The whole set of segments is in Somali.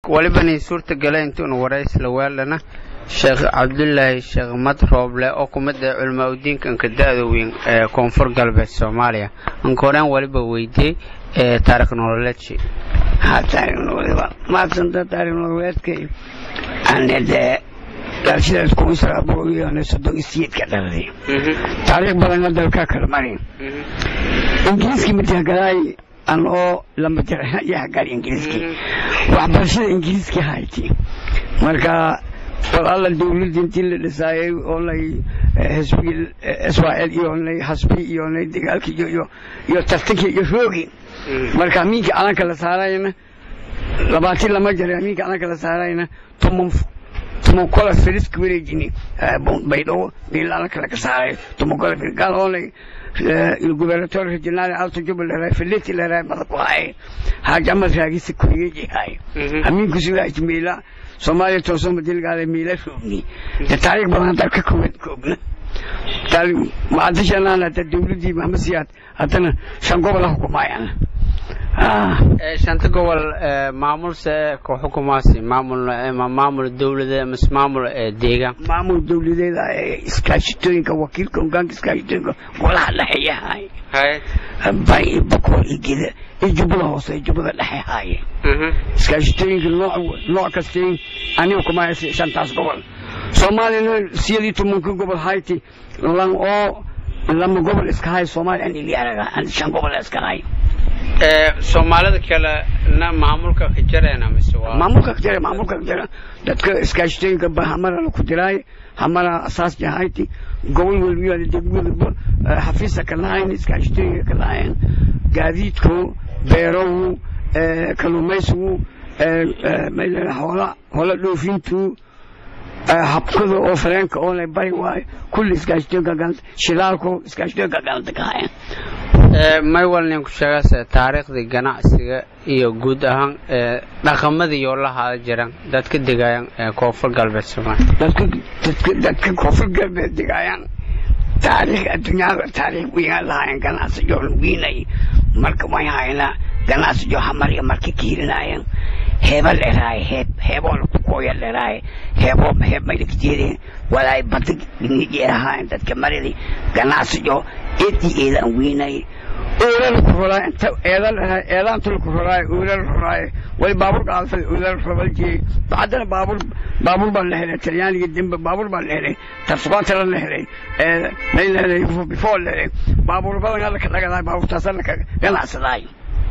walibani suurtagala intuunu waraysla weelana sheekh cabdulaahi sheekh mad rooble oo ku mid ah culamaa udiinka anka da-da weyn ee koonfur galbeed soomaaliya anka horeen waliba weydiiyey ee taarikh nololeedshi haa taarikh nololeed maadsanta taarikh nololeedkay ane dee dalshidaas kun sagaal boqol iyo soddon iyo sideedka dhaladay taariikh badanna dalka kala marin ingiriiskii matagalaay an oo lama jarayahagal ingiriiskii waxbarashada ingiriiskii hayti marka wal alla dawladda intii la dhisaayay oonay xisbigii israel iyo onay xasbi iyo onay dagaalkii iyo iyo iyo tartankii iyo roogi marka amiinka calanka la saarayna labaatin lama jaray amiinka calanka la saarayna toman toman kola firiska wareejini baydhabo meel calanka laga saaray toman kola firis gaal oonay il gubernatore regionale alto jubbaland filleti leedahay madax ku haye xaaji amad raagisa kuriyeji haye amiinku sigaati meela soomaaliya toosoo madilgaada meela roogni de taariikh badan hadda ka kooban koogna macadashanaana hada dawladdii maxamed siyaad haddana shan gobol ha xukumaayaan shanta gobol maamulse ku xukumaasi maamul maamul dawlade mise maamul deegaan maamul dawladeeda iskaashitooyinka wakiilka hogaanka iskaashitooyinka golaha dhexe yahay bari bakool iyo geda iyo jubbada hoose iyo jubbada dhexe haaye iskaashitooyinka nooc nooc kastay aniga kumaya shantaas gobol soomaaliyana siyadii tobanka gobol hayti lan oo lama gobol iska hay soomaaliya an ilyaaraga an shan gobol iska hay soomaalida kalena maamulka ka jareena mise waa maamulka ka jare maamulka ka jare dadka iskaashitooyinka ba hamara la ku diraay hamara asaas jahayti gobol walbiyo degmadaba xafiisa ka lahayn iskaashitooyinka ka lahayn gaadiidku beerowu kalluumaysigu hoola hoola dhoofintu habkada oo fareenka oo lay bari waayo kulli iskaashitooyinka galanta shilaalku iskaashitooyinka galanta ka hayan may walnin ku sheegase taariikhdii ganacsiga iyo guud ahaan dhaqamadii oo la haada jiraan dadka degaayaan koonfur galbeed soomaaliya dadka dadka dadka koonfur galbeed degaayaan taariikh adduunyada taariikh weynaa lahaayeen ganacsiyo wiinay marka way haynaa ganacsiyo hamariya marka kiirinaayan heeba dheraaye heeb heeboo laku kooya dheraaye heeboo heeb maydak jeedeen walaay badda nigeerahaayeen dadka maridi ganacsiyo eedii eedaan wiinay oola laku roraa inta eeda dheraa eedaanta laku roraaye oola la roraaye way baabuur qaalfay oola la robaljeeyey haddana baabuur baabuur baa la helay talyaaniga dembe baabuur baa la helay tarsuqaantala la helay may la helay before la helay baabuur badan alla ka dhagadaay baabuurtaasa laka ganacsadaay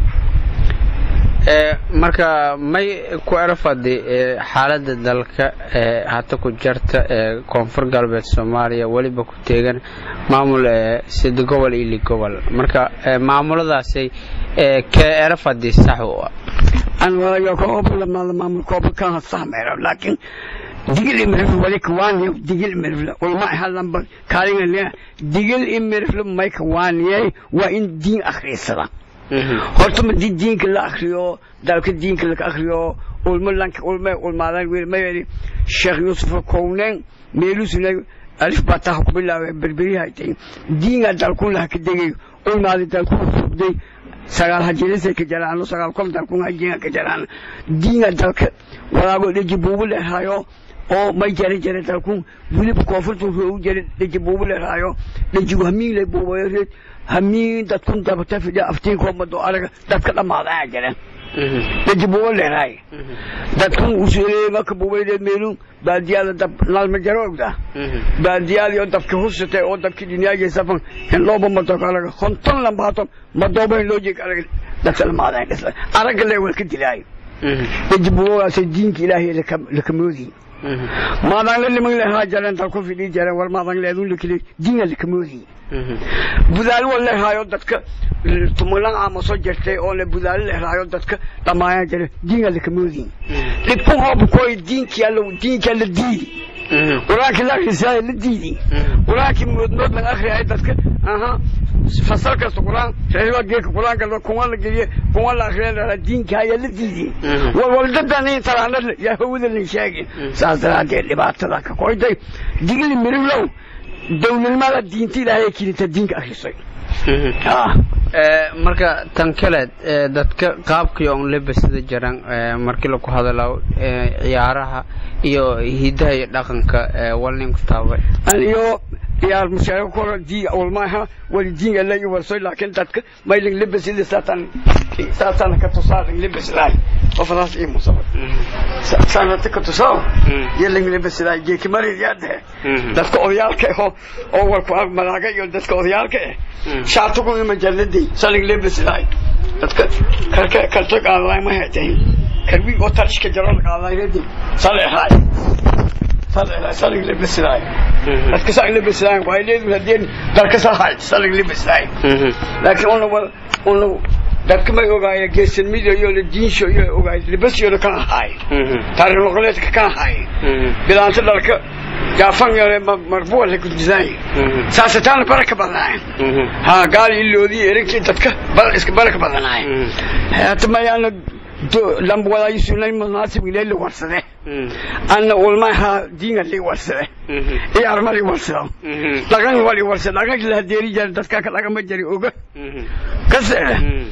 marka may ku erafadi xaaladda dalka hata ku jarta ee koonfur galbeed soomaaliya weliba ku teegan maamul sida gobol iyo li gobol marka maamuladaasay kee erafadi sax u ah an walayo kooblamada maamul koobkan sax meero laakiin digil imirif wali kawaaniyo digil imirif ulma halanba kaalinga digil imirif may kawaaniyay waa in diin akhriisada horta ma di diinka la akriyo dalka diinka laka akriyo ulma lanka ulma ulmaadan wiil ma yiri sheekh yusuf kownen meelusuna alif bataha ku bilaabay berberi haytay diinga dalku la ka degay ulmaadi dalku fugday sagaal hajirisay ka jaraan sagaal kom dalku hajiga ka jaraan diinga dalka walaago dhiji buubu lehayo oo may jare jare dalku wiliba koonfurtu u jare dhiji buubu lehayo dhijigu hamiin le buubayareed hamiin dadkun dabata fidha aftiinkoo mado araga dadka dhammaadaa jira daji buuba leeraay dadkun usuleeyey marka buubaydeed meelu baadiyaada dab nalma jaro ogda baadiyaadii oo dabka husatay oo dabki dunyaagii safan in looba mado araga konton lambaato madooba in loo jeeg araga dadka dhammaadaa dhisla araga le waa ka dilaayo daji buubagaasay diinka ilaahay lakamoodii maadan liman lehaa jaren dalku fidhii jaren war maadan leedun lakili diina lakamoodii budaalo wa leehaayo dadka tumulan ama soo jirtay oo le budaalo leehaayo dadka dhammaayaan jira diinga lakamoodii dhibkun hoobkooy diinkiyaa diinkaa la diidi qur-aankii la akhrisaaya la diidi qur-aankii moodmood laga akhriyay dadka aha fasal kasta qur-aan reeba geeka qur-aanka kuwa la geliye kuwa la akhriya diinka ayaa la diidi walwaldadan in taraana yaa hawada la sheegin saas daraaddeed dhibaatada ka koyday digli miriflow dowladnimada diinta ilaahay kelinta diinka akhrisay marka tan kaleed dadka qaabkii on lebasida jiran markii laku hadalo ciyaaraha iyo hidaha iyo dhaqanka walnin ku taabay aniyo ciyaar mushaara koro diiga ulmaha wali diinga la iyo warsoy laakiin dadka maylin lebasida saatan saatan ka tusaarin lebasida qofadaas ii musaba saanata ka tusaa yelin lebasida geeki mari yaade dadka odayaalka ah oo warku malaaga iyo dadka odayaalka ah shaatugu ima jalladii salin lebasida dadka karka karta qaaday ma haytay karbi oo tarishka jarool qaaday radi saleexay saleexay salin lebasida dadka salin lebasida waa leeyahay hadeen dalka sahay salin lebasida laakiin ona ona dadka may ogaaya geesanimada iyo la diinsho iyo ogaay libasiyooda kana haay taariikh noqoleedka kana haay bilaanta dhalka jaafan yare marbuwa la gudbisaay saasataana baraka badnaay ha gaal iloodii erinkii dadka iska baraka badnaay hata mayaana lambwadaayisunay munaasib ilay la warsade anna ulmaha diinga lii warsade iyaar ma lii warsado dhaqan waa lii warsade dhaqankii la hadeeri jara dadka ka dhaqama jari oga kasere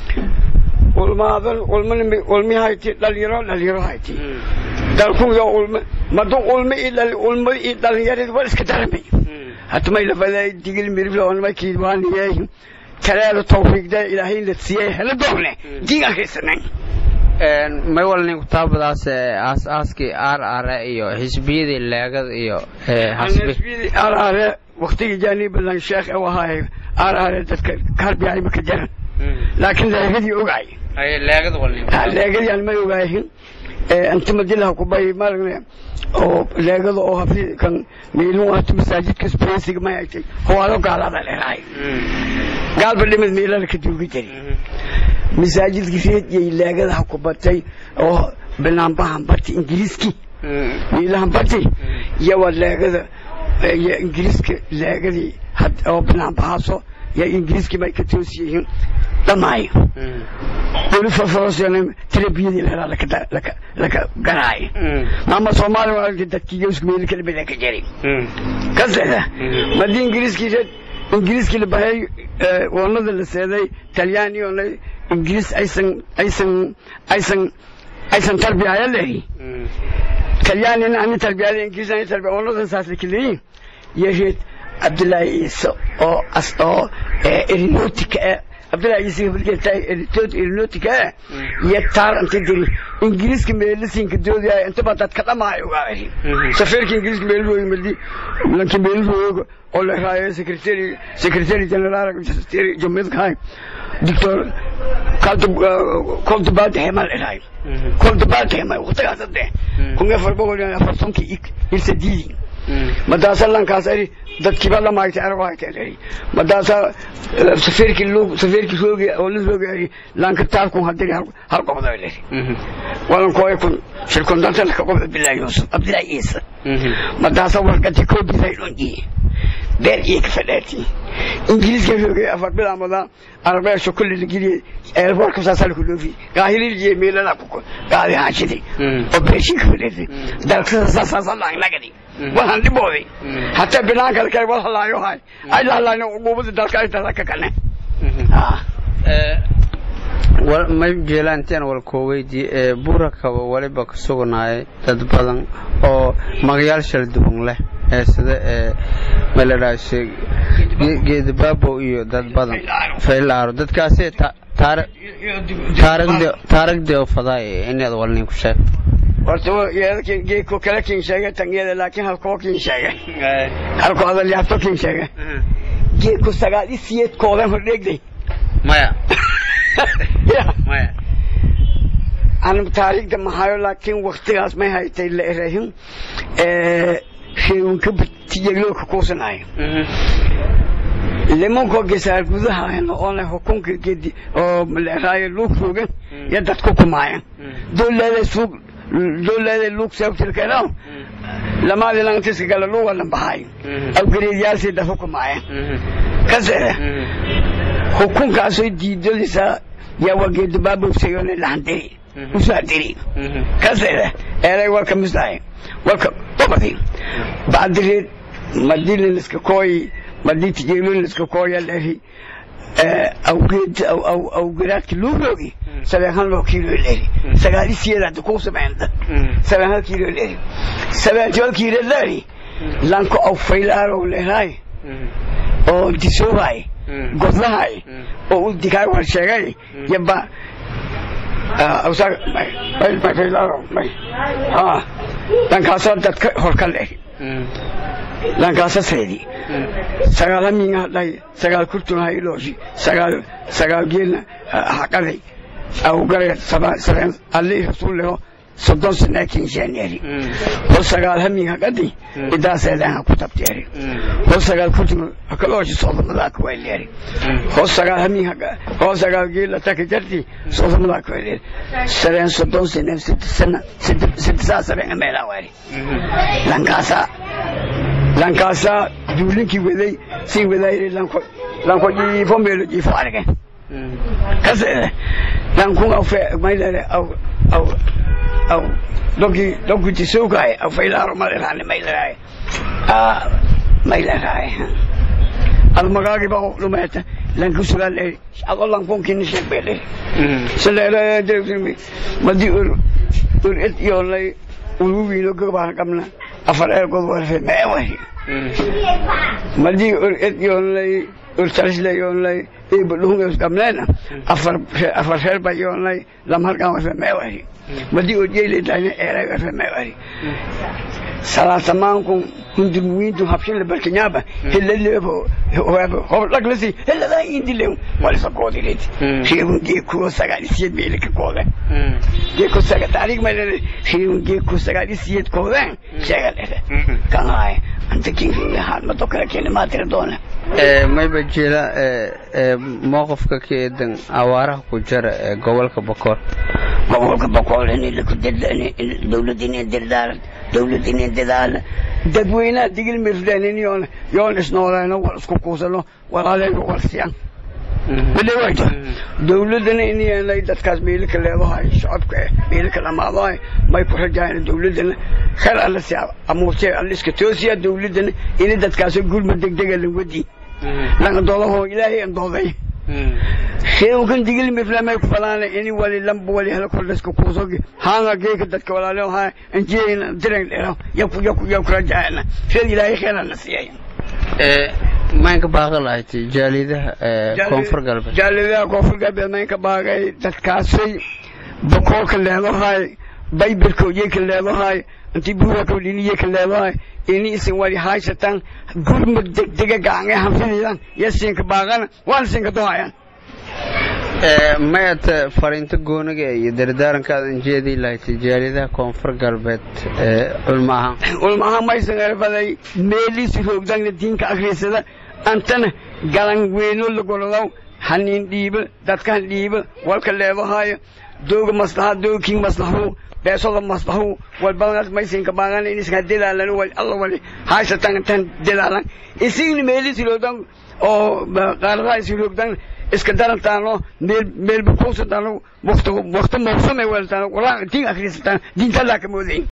ulmaadan ulmani ulmi hayti dhalinyaro dhalinyaro hayti dalkuyo ulma madu ulmi i ulma i dhalinyarid war iska daramay hatmay lafaday digil mirifla onma kiidwaaniyay kaleeda tawfiiqda ilaahay la siiyay hela doone diingalkaysanan may walnin kutaabadaas aas aaskii aar aare iyo xisbiyadii leegada iyo hasbi aar aare waktigii jaanii badan sheekh u ahaay aar aare dadka karbiyay maka jaran laakiin leegadii ogaay leegada walnin leegadii aan ma ogaahin inta madilaha kubay maaragna oo leegada oo hafi kan miilun hata masaajidka spresiga ma haytay howaado gaalada leerahay gaalba dhimid miilada ka duugi jiri masaajidka reediyay leegadaha ku batay oo banaanbahan barti ingiriiski miilahan barti yawa leegada iyo ingiriiska leegadii oo banaanbahaaso ya ingiriiski may ka toos yihiin dhamaayo weli farfarosena tarbiyadii lahaa laka garaayo maama soomaali waa dadkii yowsku meeli kala bada ka jari kaseda madii ingiriiskii reed ingiriiskii la bahay wanada la seeday talyaani oona ingiriis aysan aysan aysan aysan tarbiyaya lehi talyaanina ani tarbiyada ingiriis ani tarbiya wanadan saas la kaleeyin yareed cabdullaahi ciise oo as oo erinotika ah cabdullaahi ciise gabalgeeltaa erinotika ah iyo taar inta diri ingiriiska meelisinka doodaya intaba dadka dhamaayo ogaari safiirka ingiriiska meelrooyi madi lanki meelrooyoga oo la raayo secretary secretary general jamhuriyadka doctor koldabaadhema la raayo koldabaadhema waqtigaas ade kun afar boqol iyo afartankii irsadiidi madaasa lankaas ari dadkiiba lamaagtay arwaaytay ari madaasa safiirkii lug safiirkii roogi oo la roogi ari lanka taarkun hadiri hal qobdo ari walan kooy kun shirkun danta laka qobdo billahi yusuf abdillahi isa madaasa warqati koobisay dhonji beer iyo ka fadhaati ingiriiska roogay afar bilaamada arabeesha kulli lageliye eelboorka saasaa laku dhoofi gaahililiye meelala kuko gaadi haashidi oo beeshii ka fadhaatay dalkada saasaasa laanglagadi waxaan dhibooday hataa binaanka kale wal halaayo hay ay lahalaayna uquubada dalka ay dalka kane may jeelaanteen walkooweydii ee buurakaba weliba ka sugnaayay dad badan oo magayaal shal duwan leh ee sida ee maladhaashe geedabaabo iyo dad badan faylaaro dadkaasi taarigdii oo fadaay inaad walnin ku sheeg horta geedko kale kin sheegay tanyada laakiin halkoo kin sheegay halkoo adalyaabto kin sheegay geedko sagaal i siyeedkoodan hordheegday maya maya aan taariikhda mahayo laakiin waktigaas may haytay la erahin sheegunka tijegloka kuusanayo limankoo gesaar gudahaayna oona xukunka gedi oo leeraayo luug roogan iyo dadku kumaayan dowlada suug dowlada luug seebtirkano lamaadi lantiska gala luuga lambahayo awgareedyaasii dadku kumaayan kasere xukunkaasoo diidadiisa yaa waa geedabaabowsayone lahandiri usaadiri kasere eelay walka misdahay walka dobadi bacdireed madiliniska kooyi madii tijeeliniska kooya lehi awgeed awgeraadki loo roogi sabeen hal loo kiilo leri sagaali siyedaada kuu sameynta sabeen hal kiilo leri sabeen jol kiilo leri lanko aw faylaaro leraay oo disoobaay godlahay oo u dikaay war sheegay yaba awsaag may may faylaaro may ha lankaasoo dadka horka leri lankaasa seedi sagaal haminga hadhay sagaal kurtuna hailooshi sagaal sagaal geelna haqaday awgare sabeen alli rasuuleho soddon sanaa kinshaaneri hol sagaal hamin haqadi idaaseedan ha ku tabteeri hol sagaal kurtuna hakalooshi soodamadaaka wayleeri hol sagaal hamin hol sagaal geela taka jarti soodamadaaka wayleeri sabeen soddon sana sana sidisaa sabeen meelaa waari lankaasa lankaasaa duulinkii waday sii wadaayre lanko lanko jiifo meelo jiifo arge kase lankun aw fe maylere aw aw aw dogi dogi tisoogaay aw faylaaro maleraane mayleraay a mayleraay ad magaagi ba dhumeeta lanku sulaale ado lankunkini sheegbeele saleere madi ur ur ed yoolay uluwiino gabaan qabna afar eergood warfe mee wari madii ur ed yoonlay ur talisle yoonlay ibadhuhungeus qabneena afar afar reer ba yoonlay lamharkan warfe mee wari madii ur yeylidayna eeray warfe mee wari salaasamaanku hundurmuwiintu habshinle barkinyaaba helaleebo hoblaqlasi heladaa indilew walisa koodirid reewun geekuo sagaalisiyeed meelika koode geeko saga taariikh maylele reewun geeko sagaalisiyeed koodeen sheegalere kanaay anta kinkiga haalmado kale keena maatira doona mayba jira mowqifka ka eedan awaaraha ku jira ee gobolka bokool gobolka bokool dowladda inay dirdaaran dowladda inay dadaala dadweynaha digil mirfdeen yoon yoon isnooleeno wal isku kuusano walaaleyga walsiyan badhawayto dowladdana inay dadkaas meelika leedahay shacabka meelika dhamaadahay may ku rajaayaan dowladdana khayr alla si amuurtee alla iska toosiya dowladdana inay dadkaas gurma degdega la wadi langa doodahoo ilaahay an dooday sheekan digil miflamay ku falaana ini wali lamba wali hala kordhaska kuusogi haanga geeka dadka walaalo haa anjiyayna diran dhero yaku yaku yaku rajaayana sheed ilaahay khayr alla siiyay maynka baaqi lahayd jaalidaha koonfur galbeed jaalidaha koonfur galbeed maynka baaqay dadkaasay bokoolka leedahay baybilka oyeyka leedahay intii buuraka dhiniyeyka leedahay ini isin wali haysatan gurmud degdega gacange hanfidaydan yasinka baaqana waana sinka dohayan mayad fariinto gooniga iyo dardaarankaad anjeedii lahayd jaalidaha koonfur galbeed culma ahaan culma ahaan maysan erfaday meeliisi roogdagna diinka akriisada antana galan weyno lagolodow haniin dhiiba dadkan dhiiba walka leedahayo dooga maslaha doogking maslaxu beesoda maslaxu walbadanaas maysinka baaqana iniska dilaalan wal alla wali haysatan tan dilaalan isigni meeliisi roogdan oo qaaradaha isi roogdan iska darantaano meel meel bukuusataano wakti wakti mawsame weltaano quraan diin akhrisataan diinta laa ka moodayn